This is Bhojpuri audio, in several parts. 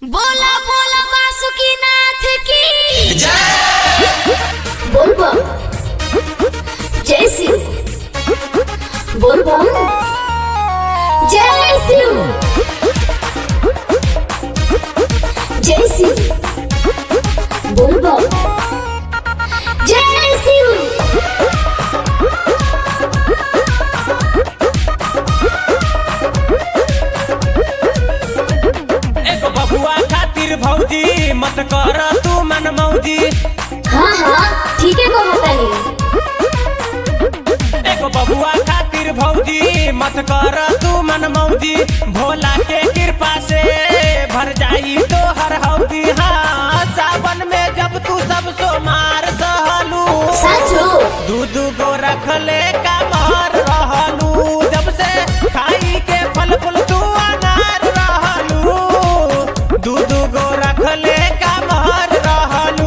बोला बोला बासुकीनाथ की बोल बम जय शिव बोल बम जय शिव जय शिव बोल बम जय शिव एगो बबुआ खातिर भौजी मत कर तू मन मौजी हाँ हाँ ठीक है को बतानी एगो बबुआ खातिर भौजी मत कर तू मन मौजी भोला के कृपा से भर जाई तो हर हौदी हाँ सावन में जब तू सब सोमार सहलू साचो दू दू गो रखले का मार रहलू जब से खाई के फल फूल तू अनार रहलू दू दू गो रखले का मार रहलू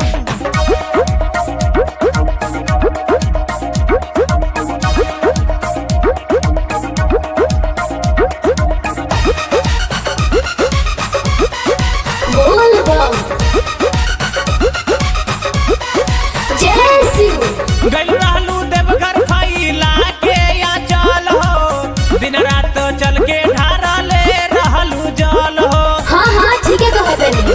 बोल बम जय शिव गइल रहलू देवघर फैला के या चल हो दिन रात चल के ढारा ले रहलू जल हो हाँ हाँ ठीक है को बतानी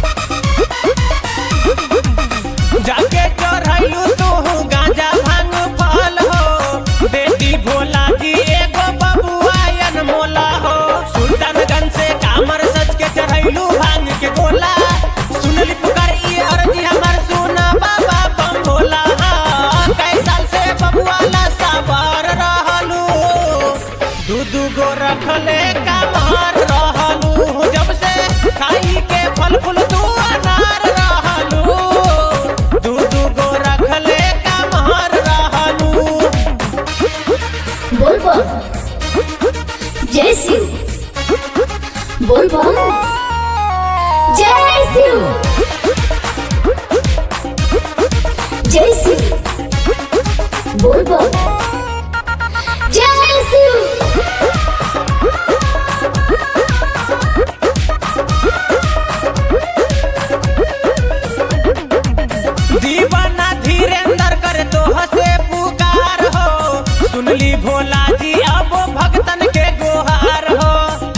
जाके चढ़ैलू तू गांजा भांग फल हो बेटी भोला जी एगो बबुआयन मोला हो सुल्तानगंज से कामर सच के चढ़ैलू भांग के गोला सुनली पुकार ई अर्जी हमर सुना बाबा बम भोला हाँ, कई साल से बबुआ ला सवार रहलू दू दू गो रखले कामर रहलू जब से खाई के फल फूल तू अनार रहलू दू दू गो रखले कामर रहलू बोल बम जय शिव बोल बम जय शिव जय शिव बोल बम जय शिव दीवाना धीरेन्द्र कर तो हसे पुकार हो सुनली भोला जी अब भक्तन के गोहार हो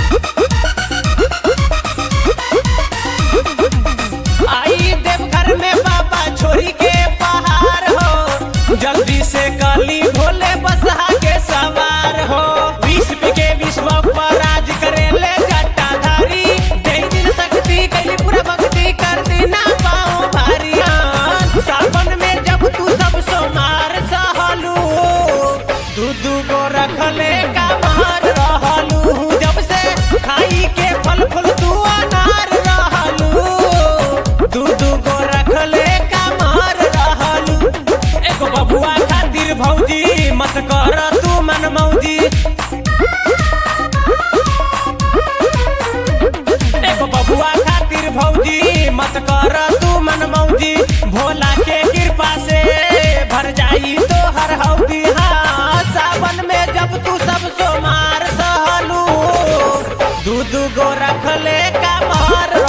आई देवघर में बाबा छोरी के पहाड़ हो जल्दी से कली भोले बसहा के सवार हो विश्व के विश्व पर राज करे ले जटाधारी दे दिन शक्ति कैली पूरा भक्ति कर देना पाओ भारी हाँ। सावन में जब तू सब सोमार सहलू दू दू गो रखले का मार रहलू जब से खाई के फल फूल तू अनार रहलू दू दू गो रखले का मार रहलू एगो बबुआ खातिर भौजी मत कर तू मन मौजी एगो बबुआ खातिर भौजी मत कर तू मन मौजी भोला के कृपा से भर जाई तो हर हौदी हाँ सावन में जब तू सब सोमार सहलू दू दू गो रखले का मार